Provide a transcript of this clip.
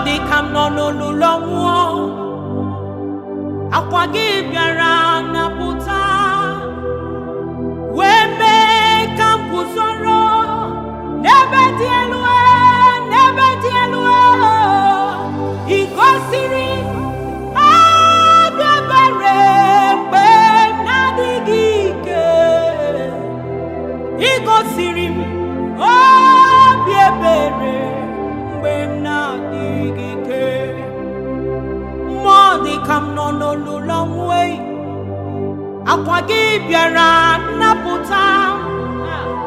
dị ka m nọ n'olulu nwụọ akwa gị bịara napụta wee mee ka m guzoro n'ebe dị elu e, n'ebe dị elu e. ị gosiri obi ebere mgbe m na-adịghị ike ị gosiri m obi ebere mgbe m na-adịghị ike mmụọ dị ka m nọ n'olulu ọnwụ eyi akwa gị bịara nnapụta